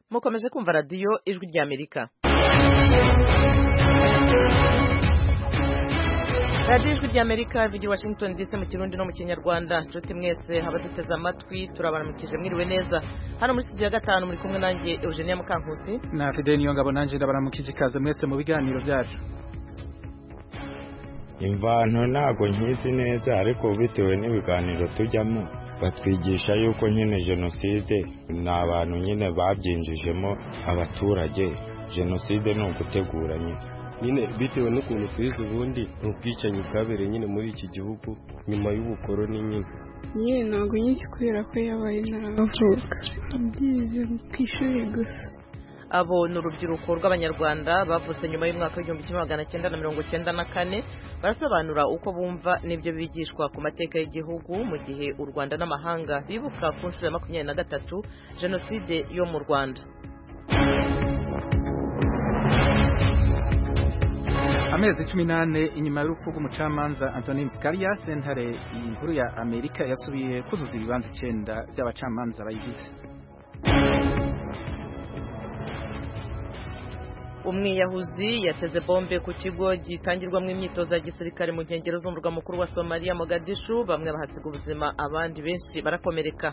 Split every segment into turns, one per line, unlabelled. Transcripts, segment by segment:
mukomeje kumva radiyo ijwi ry'amerika radiyo ijwi ry'amerika vigi washington dc mu kirundi no mu kinyarwanda nshuti mwese abaduteze amatwi turabaramukije mwiriwe neza hano muri studio ya gatanu muri kumwe nanjye eugenia mukankusi
na fide niyo ngabo nanjye ndabaramukije ikaze mwese mu biganiro byacu
imvanto ntabwo nkizi neza ariko bitewe n'ibiganiro tujyamo batwigisha yuko nyine jenoside ni abantu nyine babyinjijemo abaturage jenoside ni ugutegura nyine
nyine bitewe n'ukuntu tuyizi ubundi ni ubwicanyi bwabereye nyine muri iki gihugu nyuma y'ubukoroni nyine
nyine ntabwo nyinshi kubera ko yabaye ntaravuka ibyize ku ishuri gusa
abo ni urubyiruko rw'abanyarwanda bavutse nyuma y'umwaka w'igihumbi kimwe magana cyenda na mirongo cyenda na kane barasobanura uko bumva n'ibyo bigishwa ku mateka y'igihugu mu gihe u rwanda n'amahanga bibuka ku nshuro ya makumyabiri na gatatu jenoside yo mu rwanda
amezi cumi n'ane inyuma y'urupfu rw'umucamanza antonin scalia sentare inkuru ya amerika yasubiye kuzuza ibibanza icyenda by'abacamanza bayigize
umwiyahuzi yateze bombe ku kigo gitangirwamo imyitozo ya gisirikare mu nkengero z'umurwa mukuru wa somaliya mogadishu bamwe bahasiga ubuzima abandi benshi barakomereka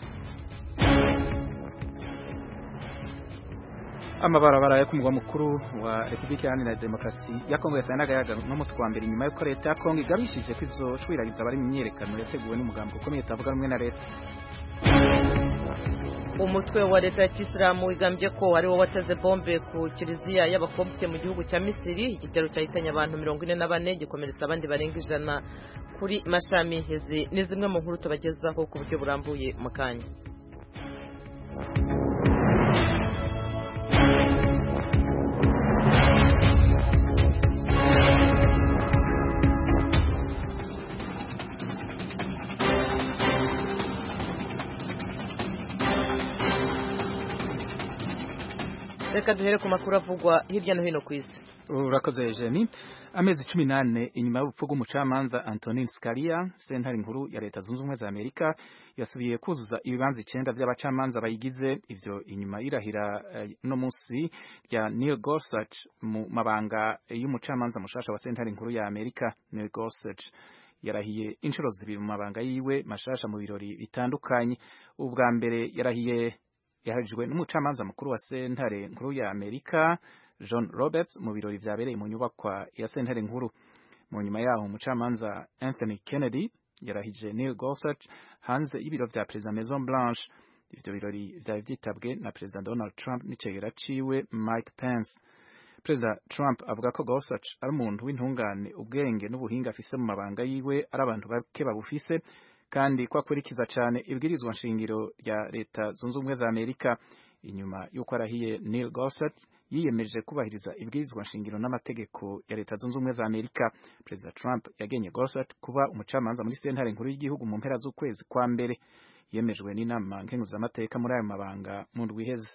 amabarabara yo ku mugwa mukuru wa repubulika iharanira demokarasi ya kongo yasaye n'agayaga n'umunsi wa mbere nyuma y'uko leta ya kongo igabishije ko izoshwiragiza abari mu myiyerekano yateguwe n'umugambi ukomeye utavuga rumwe na leta
umutwe wa leta ya kisilamu wigambye ko ari wo wateze bombe ku kiliziya y'abakobwa mu gihugu cya misiri igitero cyahitanye abantu mirongo ine na bane gikomeretsa abandi barenga ijana kuri mashami izi ni zimwe mu nkuru tubagezaho ku buryo burambuye mu kanya reka duhere ku makuru avugwa hirya no hino ku isi
urakoze jeni amezi cumi n'ane inyuma y'urupfu rw'umucamanza antonin scalia sentare nkuru ya leta zunze ubumwe za amerika yasubiye kuzuza ibibanza icyenda by'abacamanza bayigize ivyo inyuma y'irahira uh, no munsi rya neil gorsuch mu mabanga y'umucamanza mushasha wa sentare nkuru ya amerika neil gorsuch yarahiye inshuro zibiri mu mabanga yiwe mashasha mu birori bitandukanye ubwa mbere yarahiye yaharijwe n'umucamanza mukuru wa sentare nkuru ya Amerika John Roberts mu birori vyabereye mu nyubakwa ya sentare nkuru mu nyuma yaho umucamanza Anthony Kennedy yarahije Neil Gorsuch hanze y'ibiro vya President Maison Blanche ivyo birori vyari vyitabwe na President Donald Trump n'icegera ciwe Mike Pence President Trump avuga ko Gorsuch ari umuntu w'intungane ubwenge n'ubuhinga afise mu mabanga yiwe ari abantu bake babufise kandi ko akurikiza cyane ibwirizwa nshingiro rya leta zunze ubumwe za Amerika inyuma y'uko arahiye Neil Gorsuch yiyemeje kubahiriza ibwirizwa nshingiro n'amategeko ya leta zunze ubumwe za Amerika Perezida Trump yagenye Gorsuch kuba umucamanza muri sentare nkuru y'igihugu mu mpera z'ukwezi kwa mbere yemejwe n'inama nkenguzamateka muri ayo mabanga mu ndwi iheze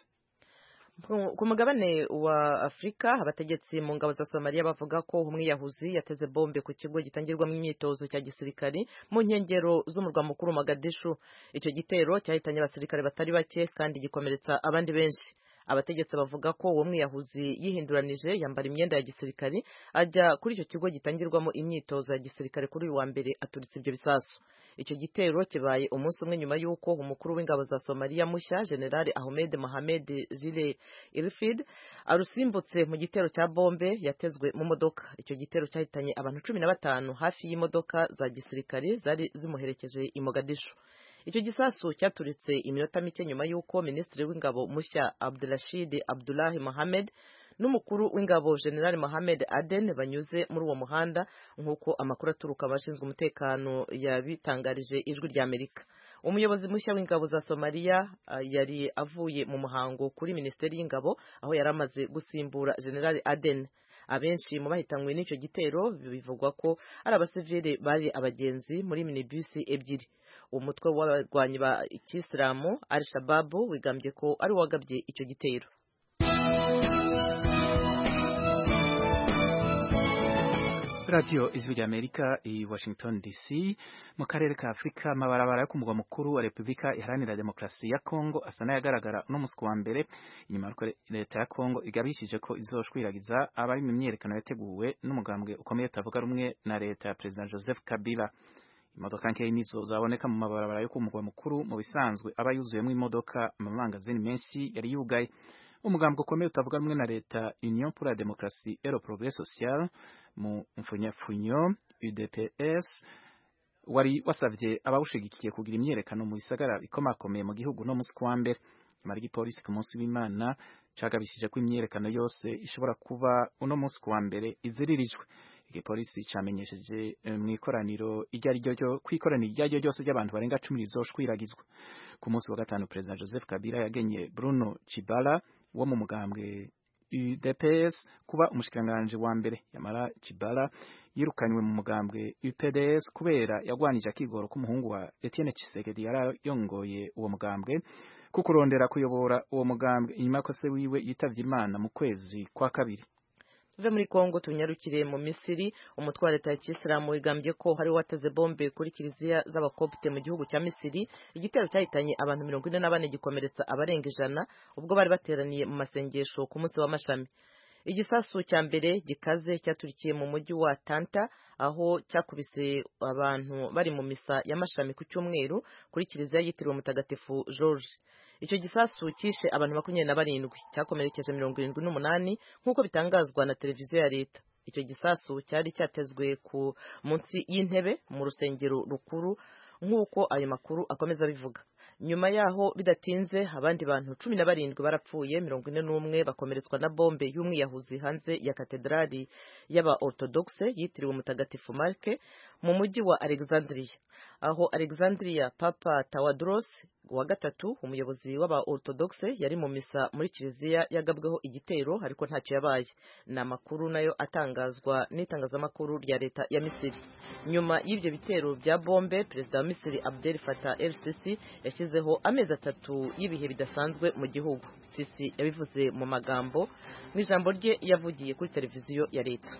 ku mugabane wa afurika abategetsi mu ngabo za somaliya bavuga ko umwiyahuzi yateze bombe ku kigo gitangirwamo imyitozo cya gisirikari mu nkengero z'umurwa mukuru Mogadishu icyo gitero cyahitanye abasirikare batari bake kandi gikomeretsa abandi benshi abategetsi bavuga ko uwo mwiyahuzi yihinduranije yambara imyenda ya gisirikari ajya kuri icyo kigo gitangirwamo imyitozo ya gisirikare kuri uyu wa mbere aturitse ibyo bisasu icyo gitero kibaye umunsi umwe nyuma y'uko umukuru w'ingabo za somaliya mushya generali ahmed mohamed zile ilfid arusimbutse mu gitero cya bombe yatezwe mu modoka icyo gitero cyahitanye abantu cumi na batanu hafi y'imodoka za gisirikare zari zimuherekeje i mogadishu icyo gisasu cyaturitse iminota mike nyuma y'uko minisitiri w'ingabo mushya abdurashid abdulahi mohamed n'umukuru w'ingabo general Mohamed Aden banyuze muri uwo muhanda nk'uko amakuru aturuka abashinzwe umutekano yabitangarije ijwi rya Amerika umuyobozi mushya w'ingabo za Somalia uh, yari avuye mu muhango kuri minisiteri y'ingabo aho yari amaze gusimbura general Aden abenshi mu bahitanywe n'icyo gitero bivugwa ko ari abasivili bari abagenzi muri minibus ebyiri umutwe w'abarwanyi ba kisilamu al shababu wigambye ko ari wagabye icyo gitero
radiyo ijwi rya amerika i washington dc mu karere ka afurika amabarabara yo ku mugwa mukuru wa repubulika iharanira demokarasi ya kongo asa n'ayagaragara uno munsi wa mbere inyuma y'uko leta ya kongo igabishije ko izoshwiragiza abari mu myiyerekano yateguwe n'umugambwe ukomeye utavuga rumwe na leta ya perezida joseph kabila imodoka nkeya nizo zaboneka mu mabarabara yo ku mugwa mukuru mu bisanzwe aba yuzuyemo imodoka amamangazini menshi yari yugaye umugambwe ukomeye utavuga rumwe na leta union pour la démocratie et le progrès social mu mfunyafunyo UDPS wari wasavye abawushigikiye kugira imyerekano mu bisagara bikomakomeye mu gihugu no musi kwa mbere imara igipolisi ku munsi w'imana cagabishije ko imyerekano yose ishobora kuba uno munsi kuwa mbere iziririjwe igipolisi camenyesheje mu ikoraniro iryo ari ryo kw'ikoraniro iryo ari ryo ryose ry'abantu barenga cumi rizoshwiragizwa ku munsi wa gatanu perezida joseph kabila yagenye bruno chibala wo mu mugambwe UDPS kuba umushikiranganje wa mbere yamara Chibala yirukanywe mu mugambwe UPDS kubera yagwanije akigoro k'umuhungu wa Etienne Tshisekedi yarayongoye uwo mugambwe kukurondera kuyobora uwo mugambwe inyuma ko se wiwe yitavye Imana mu kwezi kwa kabiri
tuve muri Kongo tunyarukire mu Misiri umutwe wa leta ya Kisilamu wigambye ko hari wateze bombe kuri kiliziya z'abakopte mu gihugu cya Misiri igitero cyahitanye abantu mirongo ine na bane gikomeretsa abarenga ijana ubwo bari bateraniye mu masengesho ku munsi w'amashami igisasu cya mbere gikaze cyaturikiye mu mujyi wa Tanta aho cyakubise abantu bari mu misa y'amashami ku cyumweru kuri kiliziya yitiriwe mutagatifu George icyo gisasu cyishe abantu makumyabiri na barindwi cyakomerekeje mirongo irindwi n'umunani nk'uko bitangazwa na televiziyo ya leta icyo gisasu cyari cyatezwe ku munsi y'intebe mu rusengero rukuru nk'uko ayo makuru akomeza abivuga nyuma yaho bidatinze abandi bantu cumi na barindwi barapfuye mirongo ine n'umwe bakomeretswa na bombe y'umwiyahuzi hanze ya katedrali y'aba orthodoxe yitiriwe mutagatifu marke mu mujyi wa alexandria aho alexandria papa tawadros wa gatatu umuyobozi w'aba orthodoxe yari mu misa muri kiliziya yagabweho igitero ariko ntacyo yabaye ni amakuru nayo atangazwa n'itangazamakuru rya leta ya misiri nyuma y'ibyo bitero bya bombe perezida wa misiri abdel fatah el sisi yashyizeho amezi atatu y'ibihe bidasanzwe mu gihugu sisi yabivuze mu magambo mu ijambo rye yavugiye kuri televiziyo ya leta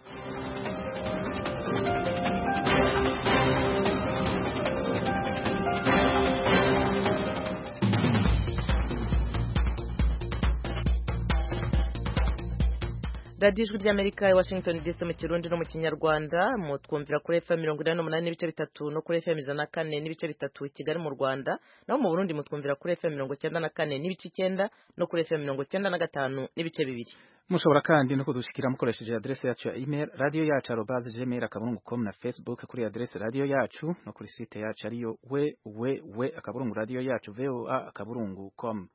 radiyo ijwi ry'amerika i washington dc mu kirundi no mu kinyarwanda mutwumvira kuri fm mirongo inani n'umunani n'ibice bitatu no kuri fm ijana na kane n'ibice bitatu i kigali mu rwanda naho mu burundi mutwumvira kuri fm mirongo icyenda na kane n'ibice icyenda no kuri fm mirongo icyenda na gatanu n'ibice bibiri
mushobora kandi no kudushikira mukoresheje adresse yacu ya email radio yacu arobaze gmail akaburungu com na facebook kuri adresse radio yacu no kuri site yacu ariyo we we we akaburungu radio yacu voa akaburungu com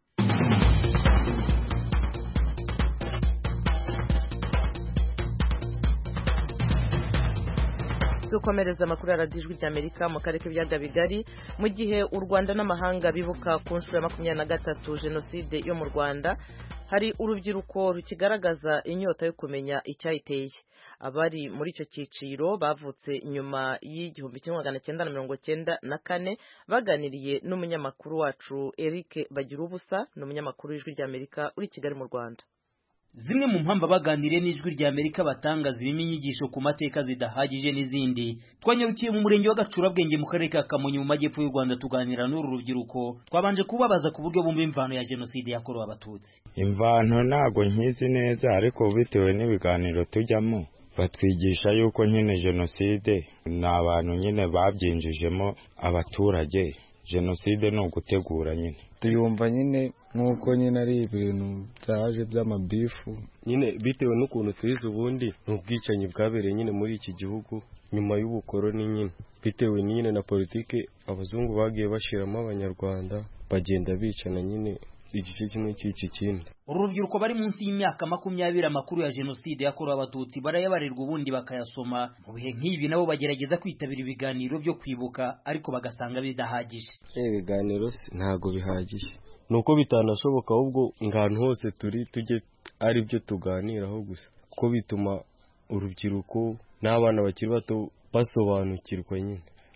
dukomereza amakuru ya radiyo ijwi ry'amerika mu karere k'ibiyaga bigari mu gihe u rwanda n'amahanga bibuka ku nshuro ya makumyabiri na gatatu jenoside yo mu rwanda hari urubyiruko rukigaragaza inyota yo kumenya icyayiteye abari muri icyo cyiciro bavutse nyuma y'igihumbi kimwe magana cyenda na mirongo cyenda na kane baganiriye n'umunyamakuru wacu eric bagira ubusa ni umunyamakuru w'ijwi ry'amerika uri i kigali mu rwanda
zimwe mu mpamvu abaganiriye n'ijwi rya amerika batanga zirimo inyigisho ku mateka zidahagije n'izindi twanyarukiye mu murenge wa gacurabwenge mu karere ka kamonyi mu majyepfo y'u rwanda tuganira n'uru rubyiruko twabanje kubabaza ku buryo bumva imvano ya jenoside yakorewe abatutsi
imvano ntabwo nkizi neza ariko bitewe n'ibiganiro tujyamo batwigisha yuko nyine jenoside ni abantu nyine babyinjijemo abaturage jenoside ni ugutegura nyine
tuyumva nyine nk'uko nyine ari ibintu byaje by'amabifu
nyine bitewe n'ukuntu tubizi ubundi ni ubwicanyi bwabereye nyine muri iki gihugu nyuma y'ubukoroni nyine bitewe nyine na politiki abazungu bagiye bashyiramo abanyarwanda bagenda bicana nyine igice kimwe cy'iki kindi
uru rubyiruko bari munsi y'imyaka makumyabiri amakuru ya jenoside yakorewe abatutsi barayabarirwa ubundi bakayasoma mu bihe nk'ibi nabo bagerageza kwitabira ibiganiro byo kwibuka ariko bagasanga bidahagije
ibiganiro ntabwo bihagije ni uko bitanashoboka ahubwo ahantu hose turi tujye ari byo tuganiraho gusa kuko bituma urubyiruko n'abana bakiri bato basobanukirwa nyine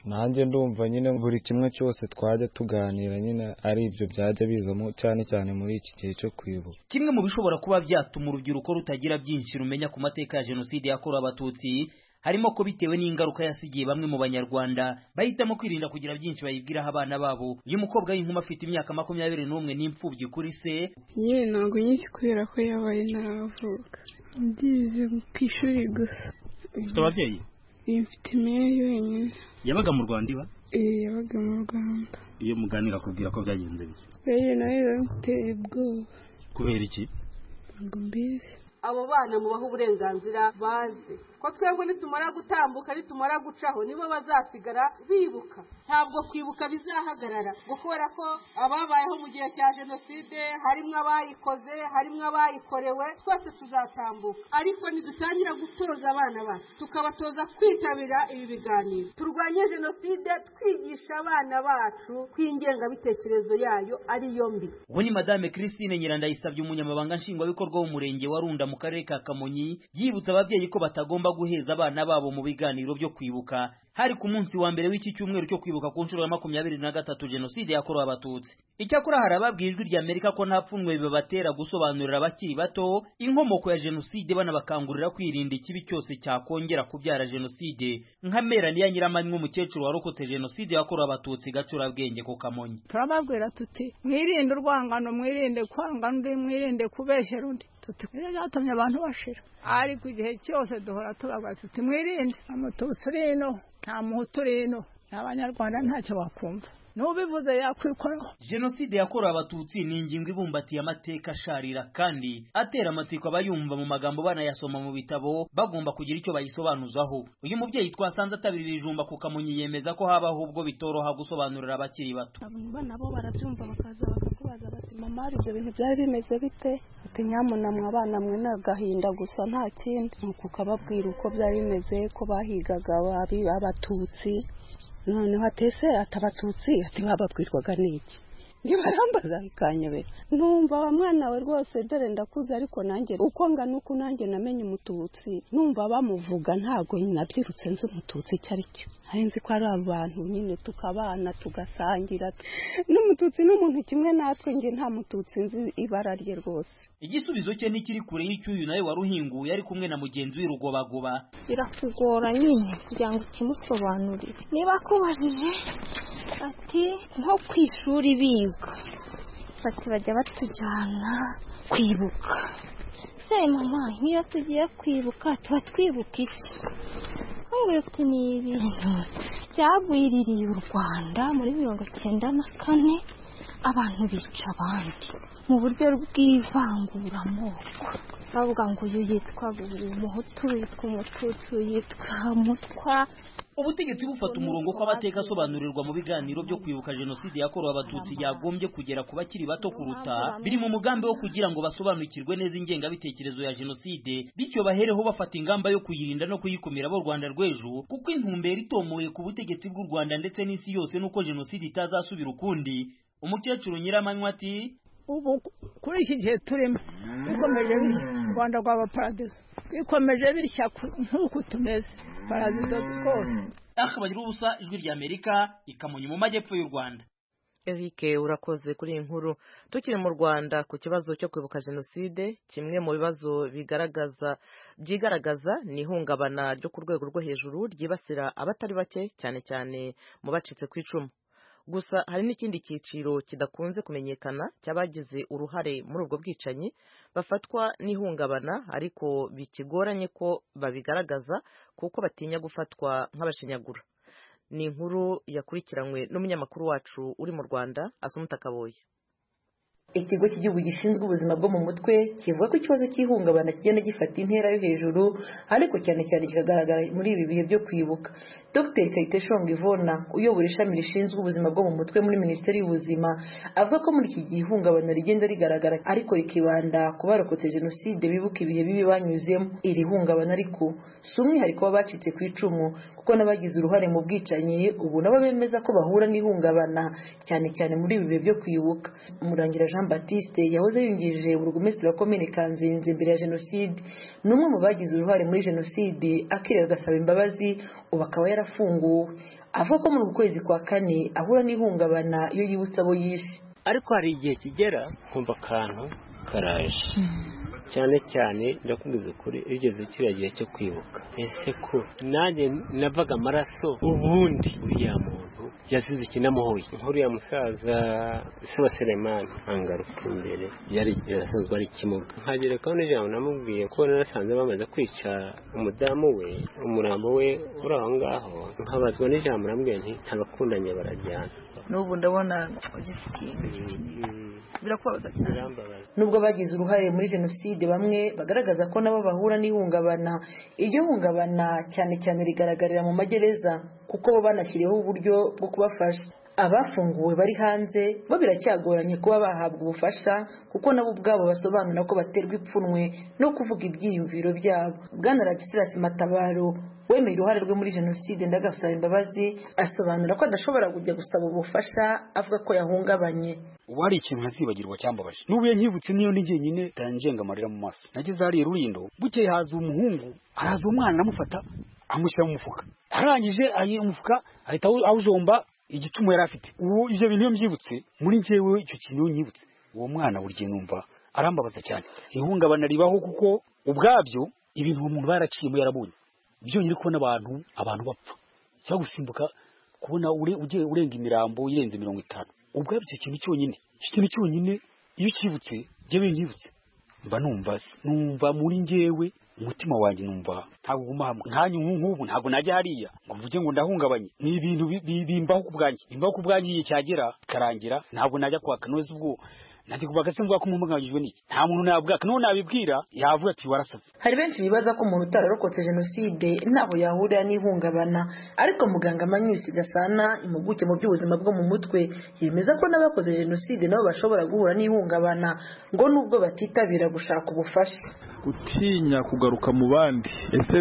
nanjye ndumva nyine buri kimwe cyose twajya tuganira nyine ari ibyo byajya bizamo cyane cyane muri iki gihe cyo kwibuka
kimwe mu bishobora kuba byatuma urubyiruko rutagira byinshi rumenya ku mateka ya jenoside yakorewe abatutsi harimo ko bitewe n'ingaruka yasigiye bamwe mu banyarwanda bahitamo kwirinda kugira byinshi bayibwiraho abana babo uyu mukobwa w'inkumi afite imyaka makumyabiri n'umwe n'imfubyi kuri se
yewe ntabwo nyinshi kubera ko yabaye ntaravuka mbyize ku ishuri gusa
ufite ababyeyi
mfite imeya wenyine
yabaga mu rwanda iba
Eh, yabaga mu rwanda
iyo muganira akubwira ko byagenze bite
rero nawe bamuteye ubwoba
kubera iki
ntabwo mbizi
abo bana mubaha uburenganzira baze ko twebwe nitumara gutambuka nitumara gucaho nibo bazasigara bibuka ntabwo kwibuka bizahagarara ngo kubera ko ababayeho mu gihe cya jenoside harimo abayikoze harimo abayikorewe twese tuzatambuka ariko nidutangira gutoza abana bacu tukabatoza kwitabira ibi biganiro turwanye jenoside twigisha abana bacu ko ingengabitekerezo yayo ariyo mbi
ubu ni madame christine nyirandayisabye umunyamabanga nshingwabikorwa w'umurenge wa runda mu karere ka kamonyi yibutsa ababyeyi ko batagomba guheza abana babo mu biganiro byo kwibuka hari ku munsi wa mbere w'iki cyumweru cyo kwibuka ku nshuro ya makumyabiri na gatatu jenoside yakorewe abatutsi icyakora hari ababwiye ijwi rya amerika ko nta pfunwe bibatera gusobanurira abakiri bato inkomoko ya jenoside banabakangurira kwirinda ikibi cyose cyakongera kubyara jenoside nka meraniya nyiramanywa umukecuru warokotse jenoside yakorewe abatutsi gacurabwenge ku kamonyi
turababwira tuti mwirinde urwangano mwirinde kwanga undi mwirinde kubeshyera undi tuti rero byatumye abantu bashira ariko igihe cyose duhora tubabwira tuti mwirinde nta mututsi uri ino nta muhutu uri ino n'abanyarwanda ntacyo bakumva n'ubivuze yakwikoraho
jenoside yakorewe abatutsi ni ingingo ibumbatiye amateka asharira kandi atera amatsiko abayumva mu magambo banayasoma mu bitabo bagomba kugira icyo bayisobanuzaho uyu mubyeyi twasanze atabirira ijumba ku kamonyi yemeza ko habaho ubwo bitoroha gusobanurira abakiri bato
abana bo barabyumva bakaza bakakubaza bati mama ibyo bintu byari bimeze bite ati nyamunamwe abana mwe ni agahinda gusa nta kindi nuko ukababwira uko byari bimeze ko bahigaga ababi abatutsi noneho atese ati abatutsi ati bababwirwaga n'iki ntibarambaza ikanyobera numva wa mwana we rwose dore ndakuze ariko nanjye uko ngana uko nanjye namenye umututsi numva bamuvuga ntabwo nabyirutse nzi umututsi icyo ari cyo hari nzi ko ari abantu nyine tukabana tugasangira n'umututsi n'umuntu kimwe natwe njye nta mututsi nzi ibara rye rwose
igisubizo cye ntikiri kure y'icyuyu nawe wari uhinguye ari kumwe na mugenzi we rugobagoba
birakugora nyine kugira ngo ukimusobanurire niba akubajije ati nko ku ishuri biga bati bajya batujyana kwibuka se mama nk'iyo tugiye kwibuka tuba twibuka iki nkubwira uti ni ibintu byagwiririye u rwanda muri mirongo icyenda na kane abantu bica abandi mu buryo bw'ivanguramoko bavuga ngo uyu yitwa umuhutu yitwa umututsi yitwa mutwa
ubutegetsi bufata umurongo ko amateka asobanurirwa mu biganiro byo kwibuka jenoside yakorewe abatutsi yagombye kugera ku bakiri bato kuruta biri mu mugambi wo kugira ngo basobanukirwe neza ingengabitekerezo ya jenoside bityo bahereho bafata ingamba yo kuyirinda no kuyikumira bo rwanda rw'ejo kuko intumbero itomoye ku butegetsi bw'u rwanda ndetse n'isi yose nuko jenoside itazasubira ukundi umukecuru nyiramanywa ati
ubu kuri iki gihe turimo bikomeje bitya u rwanda rwaba paradizo bikomeje bitya nk'uku tumeze paradizo rwose
aha bagira ubusa ijwi rya amerika ikamonye mu majyepfo y'u rwanda
Eric urakoze kuri iyi nkuru tukiri mu Rwanda ku kibazo cyo kwibuka jenoside kimwe mu bibazo bigaragaza byigaragaza ni ihungabana ryo ku rwego rwo hejuru ryibasira abatari bake cyane cyane mu bacitse ku icumu gusa hari n'ikindi cyiciro kidakunze kumenyekana cy'abagize uruhare muri ubwo bwicanyi bafatwa n'ihungabana ariko bikigoranye ko babigaragaza kuko batinya gufatwa nk'abashinyagura ni inkuru yakurikiranywe n'umunyamakuru wacu uri mu rwanda asumuta kaboye
ikigo cy'igihugu gishinzwe ubuzima bwo mu mutwe kivuga ko ikibazo cy'ihungabana kigenda gifata intera yo hejuru ariko cyane cyane kikagaragara muri ibi bihe byo kwibuka dr kayiteshonga ivona uyobora ishami rishinzwe ubuzima bwo mu mutwe muri minisiteri y'ubuzima avuga ko muri iki gihe ihungabana rigenda rigaragara ariko rikibanda ku barokotse jenoside bibuka ibihe bibi banyuzemo iri hungabana ariko si umwihariko w'abacitse ku icumu kuko n'abagize uruhare mu bwicanyi ubu nabo bemeza ko bahura n'ihungabana cyane cyane muri ibi bihe byo kwibuka umurangira jean jean baptiste yahoze yungirije burugumesitiri wa komine kanzenze mbere ya jenoside ni umwe mu bagize uruhare muri jenoside akirera agasaba imbabazi ubu akaba yarafunguwe avuga ko muri uku kwezi kwa kane ahura n'ihungabana iyo yibutse abo yishe
ariko hari igihe kigera nkumva akantu karaje cyane cyane ndakubwiza ukuri igeze kiriya gihe cyo kwibuka ese ko nanjye navaga amaraso ubundi uriya muntu yazize ikinamuhuye nk'uriya musaza se wa seremani angaruka imbere yari yarasanzwe ari ikimuga nkagera kandi ijambo namubwiye ko narasanze bamaze kwica umudamu we umurambo we uri aho ngaho nkabazwa n'ijambo namubwiye nti ntabakundanye barajyana
n'ubu ndabona ugize ikintu birakubabaza cyane
nubwo bagize uruhare muri jenoside bamwe bagaragaza ko nabo bahura n'ihungabana iryo hungabana cyane cyane rigaragarira mu magereza kuko bo banashyiriweho uburyo bwo kubafasha abafunguwe bari hanze bo biracyagoranye kuba bahabwa ubufasha kuko nabo ubwabo basobanura ko baterwa ipfunwe no kuvuga ibyiyumviro byabo bwana radisirasi matabaro wemeye uruhare rwe muri jenoside ndagasaba imbabazi asobanura ko adashobora kujya gusaba ubufasha avuga ko yahungabanye
ubu hari ikintu ntazibagirwa cyambabaje n'ubu iyo nkibutse niyo ni jyenyine njenga amarira mu maso nageze hariya rurindo bukeye haza umuhungu araza umwana aramufata amushyira mu mufuka arangije umufuka ahita awujomba igitumo yari afite ubu ibyo bintu iyo mbyibutse muri njyewe icyo kintu iyo nyibutse uwo mwana buri gihe numva arambabaza cyane ihungabana ribaho kuko ubwabyo ibintu uwo muntu baraciyemo yarabonye byonyine kubona abantu abantu bapfa cyangwa gusimbuka kubona ugiye urenga imirambo irenze mirongo itanu ubwabyo icyo kintu cyonyine icyo kintu cyonyine iyo ukibutse njyewe nyibutse mba numva numva muri njyewe umutima wanjye numva ntabwo uguma hamwe nkanyu nk'ubu ntabwo najya hariya ngo mvuge ngo ndahungabanye ni ibintu bimbaho ku bwanjye bimbaho ku bwanjye igihe cyagera karangira ntabwo najya kwaka noze ubwo nanjye kuvuga se mvuga ko umuhungabanyijwe n'iki nta muntu nabwaka n'uwo nabibwira yavuga ati warasaze
hari benshi bibaza ko umuntu utararokotse jenoside ntaho yahurira n'ihungabana ariko muganga manyusi gasana impuguke mu by'ubuzima bwo mu mutwe yemeza ko n'abakoze jenoside nabo bashobora guhura n'ihungabana ngo nubwo batitabira gushaka ubufasha
gutinya kugaruka mu bandi ese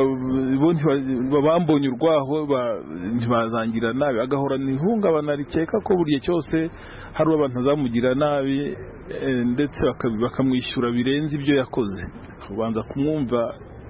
bambonye urwaho ntibazangira nabi agahorana ihungabana rikeka ko buri gihe cyose hari abantu bazamugira nabi ndetse bakamwishyura birenze ibyo yakoze ubanza kumwumva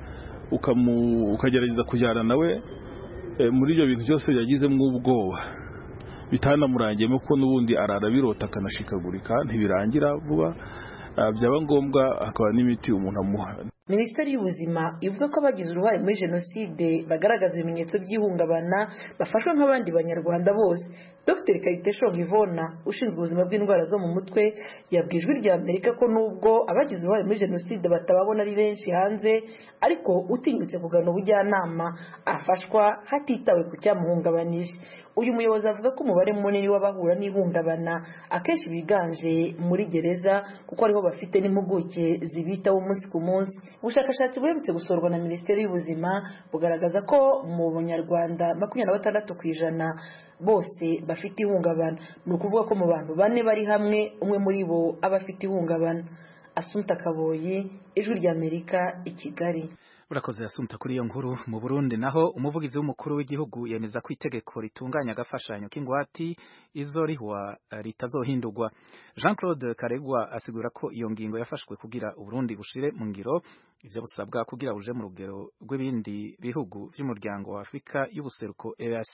ukagerageza kujyana nawe muri ibyo bintu byose yagizemo ubwoba bitanamurangiyemo ko n'ubundi arara birota akanashikagurika ntibirangira vuba byaba ngombwa hakaba n'imiti umuntu amuha
minisiteri y'ubuzima ivuga ko abagize uruhare muri jenoside bagaragaza ibimenyetso by'ihungabana bafashwa nk'abandi banyarwanda bose dr kayiteshonga ivona ushinzwe ubuzima bw'indwara zo mu mutwe yabwiye ijwi rya amerika ko nubwo abagize uruhare muri jenoside batababona ari benshi hanze ariko utinyutse kugana ubujyanama afashwa hatitawe ku cyamuhungabanije uyu muyobozi avuga ko umubare munini w'abahura n'ihungabana akenshi biganje muri gereza kuko ariho bafite n'impuguke zibitaho umunsi ku munsi ubushakashatsi buherutse gusorwa na minisiteri y'ubuzima bugaragaza ko mu banyarwanda makumyabiri na batandatu ku ijana bose bafite ihungabana ni ukuvuga ko mu bantu bane bari hamwe umwe muri bo aba afite ihungabana asumta kaboyi ijwi ry'amerika i kigali
urakoze yasumta kuri iyo nkuru mu Burundi naho umuvugizi w'umukuru w'igihugu yemeza ko itegeko ritunganya agafashanyo k'ingwati izo rihwa ritazohindurwa Jean Claude Karegwa asigura ko iyo ngingo yafashwe kugira Uburundi bushire mu ngiro ivyo busabwa kugira buje mu rugero rw'ibindi bihugu vy'umuryango wa Afrika y'ubuseruko EAC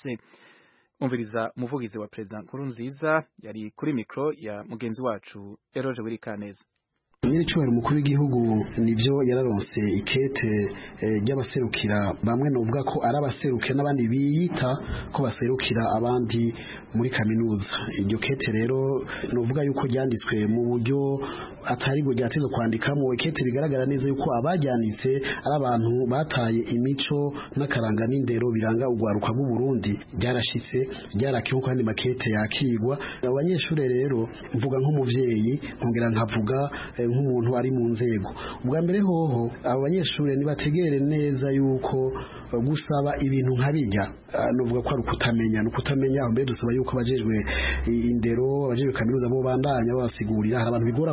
umviriza umuvugizi wa President Nkurunziza yari kuri mikro ya mugenzi wacu Eroje Wirikaneza
nyir'icyubahiro umukuru w'igihugu nibyo yararonse ikete ry'abaserukira bamwe nuvuga ko ari abaserukira n'abandi biyita ko baserukira abandi muri kaminuza iryo kete rero nuvuga yuko ryanditswe mu buryo atari bwo ryateze kwandikamo ikete bigaragara neza yuko abajyanitse ari abantu bataye imico n'akaranga n'indero biranga urwaruka rw'u Burundi ryarashitse ryarakiwe kandi makete yakigwa abanyeshuri rero mvuga nk'umuvyeyi nkongera nkavuga nk'umuntu ari mu nzego ubwa mbere hoho abo banyeshuri nibategere neza yuko gusaba ibintu nka bijya nuvuga ko ari ukutamenya ni ukutamenya mbere dusaba yuko abajejwe indero abajejwe kaminuza bo bandanya babasigurira hari abantu bigora kumva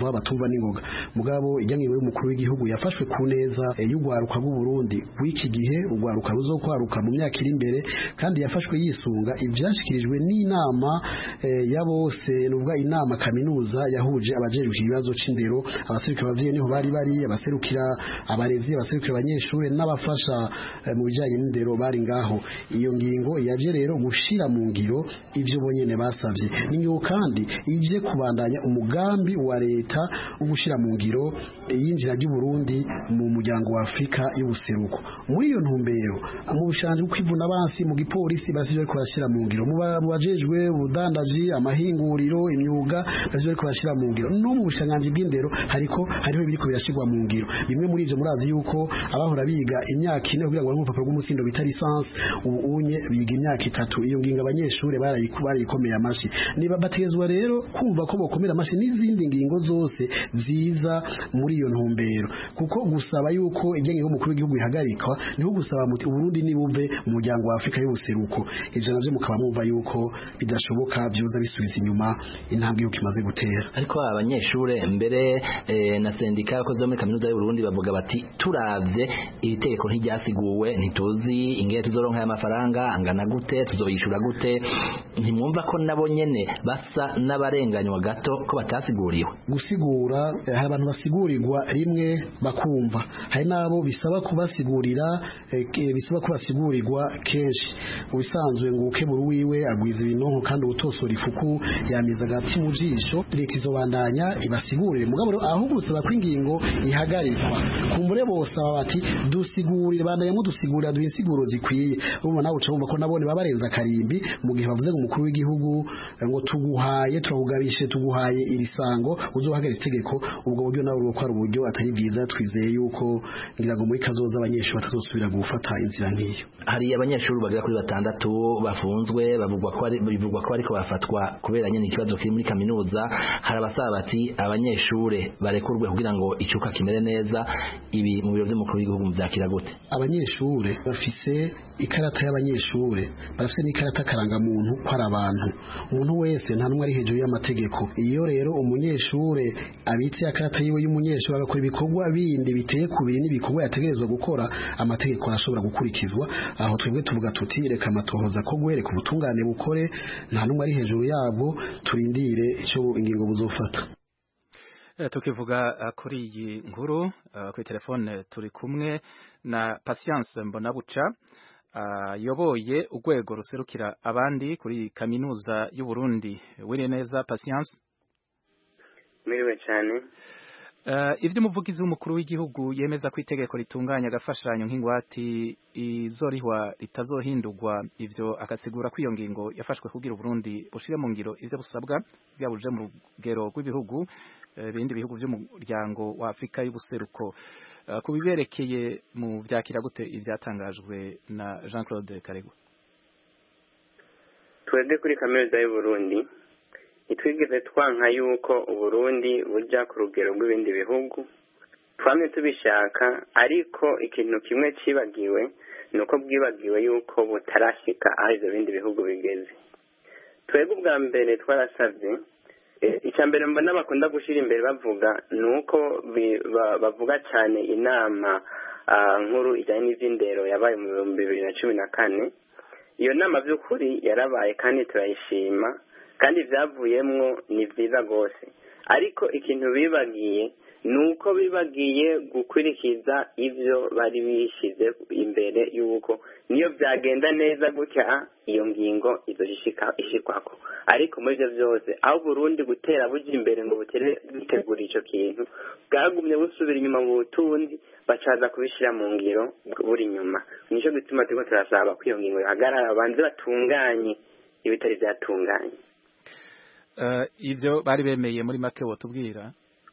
bumva batumva n'ingoga mugabo ijya ngingo y'umukuru w'igihugu yafashwe ku neza y'urwaruka rw'u Burundi w'iki gihe urwaruka ruzokwaruka mu myaka iri imbere kandi yafashwe yisunga ibyashyikirijwe n'inama ya bose nubwo inama kaminuza yahuje abajejwe ibibazo c'indero abaserukira abavyeyi niho bari bari abaserukira abarezi abaserukira abanyeshuri n'abafasha mu bijanye n'indero bari ngaho iyo ngingo yaje rero gushira mu ngiro ivyo bonyene basavye ninyo kandi ije kubandanya umugambi wa leta wo gushira mu ngiro yinjira ry'u Burundi mu muryango wa Afrika y'ubuseruko muri iyo ntumbero mu bushanje kwivuna abansi mu gipolisi basije ko barashira mu ngiro mu bajejwe ubudandaji amahinguriro imyuga basije ko barashira mu ngiro no mu bushanganje bw'indero hariko hariho ibiriko birashirwa mu ngiro bimwe muri ivyo murazi yuko abahora biga imyaka ine kugira ngo baronke urupapuro rw'umusindo bita lisansi ubu unye biga imyaka itatu iyo ngingo abanyeshuri barayikomeye amashi niba bategezwa rero kumva ko bokomera amashi n'izindi ngingo zose ziza muri iyo ntumbero kuko gusaba yuko ijyanye n'umukuru w'igihugu ihagarikwa niho gusaba muti uburundi nibuve mu muryango wa Afrika y'ubuseruko ivyo navyo mukaba mwumva yuko bidashoboka byoza bisubiza inyuma intambwe yuko imaze gutera
ariko abanyeshure mbere eh, na sendika yakoze muri kaminuza y'u Burundi bavuga bati turavye iri tegeko ntiryasiguwe ntituzi ingene tuzoronka aya mafaranga angana gute tuzoyishura gute ntimwumva ko nabo nyene basa n'abarenganywa gato ko batasiguriwe
gusigura hari abantu basigurirwa rimwe bakumva hari nabo bisaba kubasigurira bisaba kubasigurirwa kenshi ubisanzwe ngo ukebura wiwe agwiza ibinonko kandi ubutosora ifuku yamiza agati mu jisho leta izobandanya ibasigurire mugabo aho gusaba ko ingingo ihagarikwa kumbure bose aba bati dusigurire bandanya mudusigurira duhe insiguro zikwiye urumva nawe uca wumva ko nabone baba barenza akarimbi mu gihe bavuze ngo umukuru w'igihugu ngo tuguhaye turahugabishe tuguhaye iri sango uzohagarika itegeko ubwo buryo nawe urwo ko ari uburyo atari bwiza twizeye yuko ngira ngo muri kazoza abanyeshuri batazosubira gufata inzira nk'iyo
hari abanyeshuri bagera kuri batandatu bafunzwe bavugwa ko ari bivugwa ko ariko bafatwa kubera nyine ikibazo kiri muri kaminuza hari abasaba bati abanyeshure barekurwe kugira ngo icuka kimere neza ibi mu biro by'umukuru w'igihugu muvyakira gute
abanyeshure bafise ikarata y'abanyeshure barafise n'ikarata karangamuntu ko ari abantu umuntu wese nta n'umwe ari hejuru y'amategeko iyo rero umunyeshure abitse akarata yiwe y'umunyeshure agakora ibikorwa bindi biteye kubiri n'ibikorwa yategerezwa gukora amategeko arashobora gukurikizwa aho twebwe tuvuga tuti reka amatohoza ko guhereka ubutungane bukore nta n'umwe ari hejuru yabwo turindire icyo ingingo buzofata
tukivuga kuri iyi nkuru kuri telefone turi kumwe na Patience Mbonabuca ayoboye urwego ruserukira abandi kuri kaminuza y'u Burundi wiriye neza Patience
Miriwe cyane
ibyo umuvugizi w'umukuru w'igihugu yemeza ko itegeko ritunganya agafashanyo nk'ingwati izorihwa ritazohindurwa ivyo akasigura ko iyo ngingo yafashwe kugira Burundi bushire mu ngiro ivyo busabwa byabuje mu rugero rw'ibihugu ibindi bihugu by'umuryango wa Afrika y'ubuseruko ku biberekeye mu vyakira gute ivyatangajwe na Jean Claude Karegwa
twebwe kuri kaminuza y'u Burundi ntitwigeze twanka yuko uburundi bujya ku rugero rw'ibindi bihugu twamye tubishaka ariko ikintu kimwe cibagiwe ni uko bwibagiwe yuko butarashyika aho ibyo bindi bihugu bigeze twebwe ubwa mbere twarasabye icya mbere mbona bakunda gushyira imbere bavuga ni uko bavuga cyane inama nkuru ijyanye n'iby'indero yabaye mu bihumbi bibiri na cumi na kane iyo nama by'ukuri yarabaye kandi turayishima kandi ibyavuyemwo ni byiza rwose ariko ikintu bibagiye ni uko bibagiye gukurikiza ibyo bari bishyize imbere y'uko niyo byagenda neza gutya iyo ngingo izo ishikwako ariko muri ibyo byose aho burundi gutera bujya imbere ngo butere bitegura icyo kintu bwagumye busubira inyuma mu butundi bacaza kubishyira mu ngiro buri inyuma nicyo gituma turimo turasaba ko iyo ngingo ihagarara babanze batunganye ibitari byatunganye
ibyo bari bemeye muri make wotubwira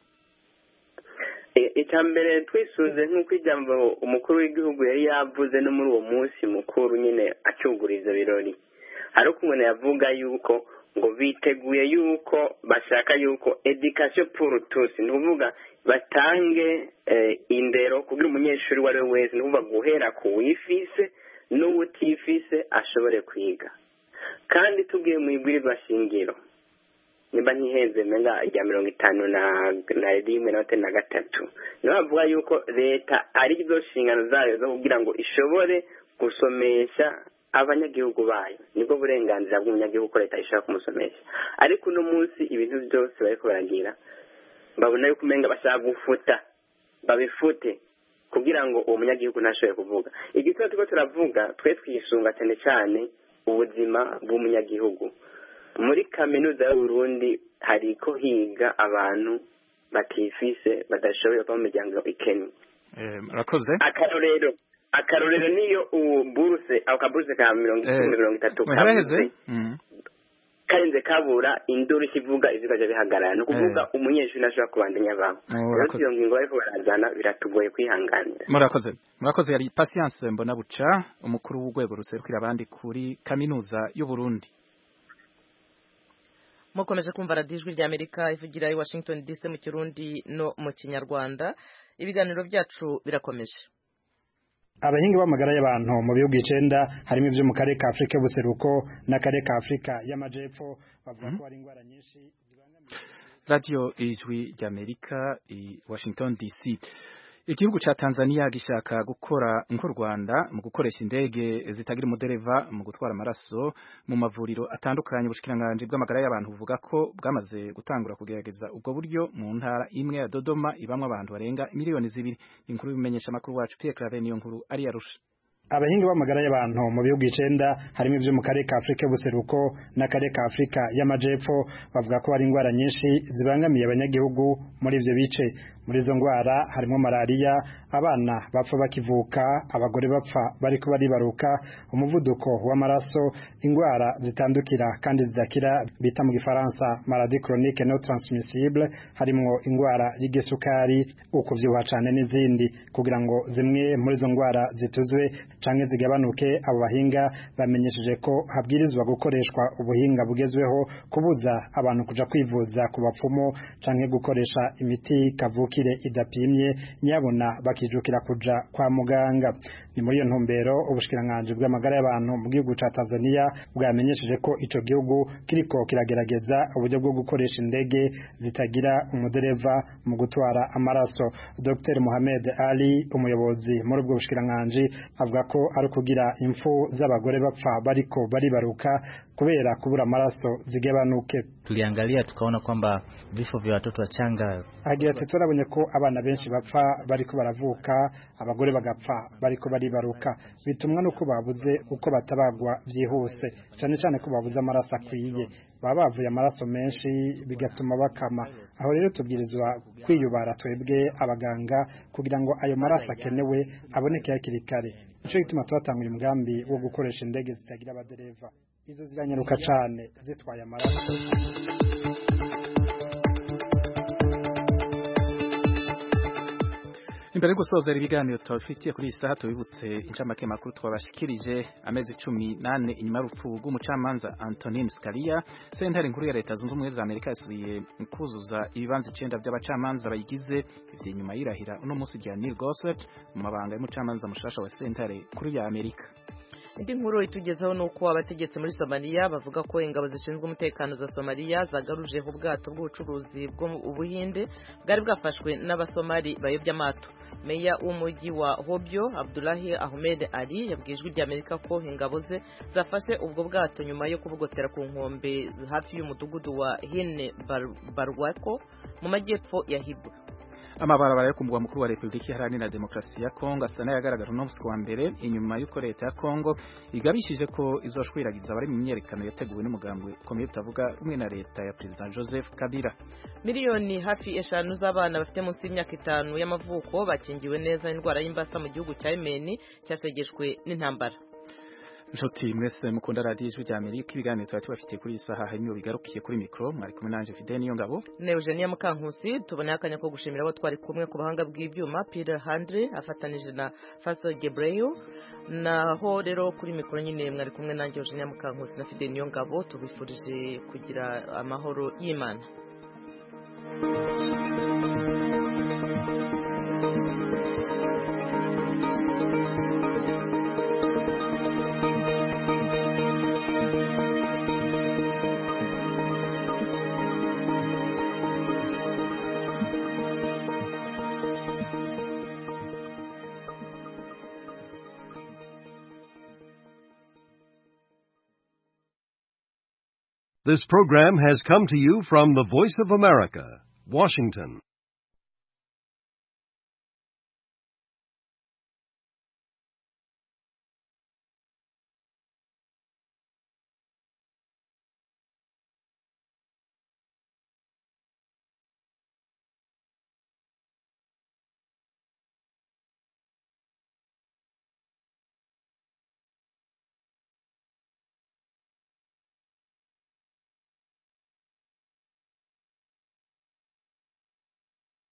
icya mbere twisuze nk'uko ijambo umukuru w'igihugu yari yavuze no muri uwo munsi mukuru nyine acyugura ibyo birori hari uko umuntu yavuga yuko ngo biteguye yuko bashaka yuko edikasiyo puru tusi ni ukuvuga batange indero kugira umunyeshuri uwo ari we wese ni ukuvuga guhera ku wifise n'uwutifise ashobore kwiga kandi tubwiye mu ibwirizwa shingiro nimba ntihenze menga rya mirongo itanu na na rimwe na na gatatu niyo bavuga yuko leta ari zo nshingano zayo zo kugira ngo ishobore gusomesha abanyagihugu bayo nibwo burenganzira bw'umunyagihugu ko leta ishobora kumusomesha ariko uno munsi ibintu byose bariko baragira babona yuko umenga bashaka gufuta babifute kugira ngo uwo munyagihugu ntashobore kuvuga igituma turiko turavuga twe twisunga cyane cyane ubuzima bw'umunyagihugu muri kaminuza y'uburundi hariko higa abantu batifise badashoboye kuba mu miryango ikennye
murakoze
akarorero akarorero niyo ubu buruse ako kaburuse ka mirongo icumi mirongo itatu
muheraheze
karenze kabura induru ikivuga ivyo bigaja bihagarara ni ukuvuga umunyeshuri ntashobora kubandanya abaho rero iyo ngingo bariko barazana biratugoye kwihanganira
murakoze murakoze yari patience mbona buca umukuru w'urwego ruserukira abandi kuri kaminuza y'uburundi
mukomeje kumva radiyo ijwi rya amerika ivugira i washington dc mu kirundi no mu kinyarwanda ibiganiro byacu birakomeje
abahinga b'amagara y'abantu mu bihugu icenda harimo ibyo mu karere ka afurika y'ubuseruko n'akarere ka afurika y'amajepfo bavuga ko hari indwara nyinshi
radiyo ijwi rya amerika i washington dc igihugu ca Tanzania gishaka gukora nk'u Rwanda mu gukoresha indege zitagira umudereva mu gutwara amaraso mu mavuriro atandukanye ubushikiranganje bw'amagara y'abantu buvuga ko bwamaze gutangura kugerageza ubwo buryo mu ntara imwe ya Dodoma ibamwe abantu barenga miliyoni zibiri inkuru bimenyesha makuru wacu Pierre Claver niyo nkuru ari yarusha
abahinga b'amagara y'abantu mu bihugu icenda harimo ibyo mu karere ka afurika y'ubuseruko n'akarere ka afurika y'amajepfo bavuga ko hari indwara nyinshi zibangamiye abanyagihugu muri ivyo bice muri izo ndwara harimo malariya abana bapfa bakivuka abagore bapfa bariko baribaruka umuvuduko w'amaraso indwara zitandukira kandi zidakira bita mu gifaransa maladie chronique no transmissible harimwo indwara y'igisukari ukuvyibuha cane n'izindi kugira ngo zimwe muri izo ndwara zituzwe canke zigabanuke abo bahinga bamenyesheje ko habwirizwa gukoreshwa ubuhinga bugezweho kubuza abantu kuja kwivuza ku bapfumu canke gukoresha imiti kavukire idapimye nyabona bakijukira kuja kwa muganga ni muri iyo ntumbero ubushikiranganje bw'amagara y'abantu mu gihugu ca Tanzania bwamenyesheje ko ico gihugu kiriko kiragerageza uburyo bwo gukoresha indege zitagira umudereva mu gutwara amaraso Dr Mohamed Ali umuyobozi muri ubwo bushikiranganje avuga ko ari kugira impfu z'abagore bapfa bariko baribaruka kubera kubura amaraso zigabanuke
tuliangalia tukaona kwamba vifo vya watoto wachanga
agira ati turabonye ko abana benshi bapfa bariko baravuka abagore bagapfa bariko baribaruka bitumwa nuko babuze uko batabagwa byihuse cyane cyane ko babuze amaraso akwiye baba bavuye amaraso menshi bigatuma bakama aho rero tubwirizwa kwiyubara twebwe abaganga kugira ngo ayo maraso akenewe aboneke hakiri kare nico gituma tubatangura umugambi wo gukoresha indege zitagira abadereva izo ziranyaruka cane zitwaye amaraso
imbere yo gusozera ibiganiro tubafitiye kuri iyi saha tubibutse incamake makuru twabashikirije amezi cumi nane inyuma y'urupfu rw'umucamanza Antonin Scalia sentare nkuru ya leta zunze ubumwe za Amerika yasubiye kuzuza ibibanza icenda by'abacamanza bayigize ivyo inyuma yirahira uno munsi rya Neil Gorsuch mu mabanga y'umucamanza mushasha wa sentare nkuru ya Amerika
indi nkuru itugezeho ni uko abategetsi muri somaliya bavuga ko ingabo zishinzwe umutekano za somaliya zagarujeho ubwato bw'ubucuruzi bw'ubuhinde bwari bwafashwe n'abasomali bayobya amato meya w'umujyi wa hobyo abdulahi ahmed ali yabwiye ijwi ry'amerika ko ingabo ze zafashe ubwo bwato nyuma yo kubugotera ku nkombe hafi y'umudugudu wa hine barwako mu majyepfo ya hibu
amabarabara yo ku mugwa mukuru wa Republika Iharanira Demokarasi ya Kongo asa n'ayagaragara uno munsi wa mbere inyuma y'uko leta ya Kongo igabishije ko izoshwiragiza abari mu myerekano yateguwe n'umugambi ukomeye utavuga rumwe na leta ya Perezida Joseph Kabila
miliyoni hafi eshanu z'abana bafite munsi y'imyaka itanu y'amavuko bakingiwe neza indwara y'imbasa mu gihugu cya Yemen cyashegeshwe n'intambara
Nshuti mwese mukunda radiyo ijwi rya Amerika ibiganiro tuba tubafitiye kuri iyi saha harimo bigarukiye kuri mikoro mwari kumwe nanje Fidel niyo ngabo
ne Eugenia Mukankusi tuboneye akanya ko gushimira abo twari kumwe ku bahanga bw'ibyuma Peter Handre afatanije na Faso Gebreyo naho rero kuri mikoro nyine mwari kumwe nanjye Eugenia Mukankusi na Fidel niyo ngabo tubifurije kugira amahoro y'Imana
This program has come to you from the Voice of America, Washington.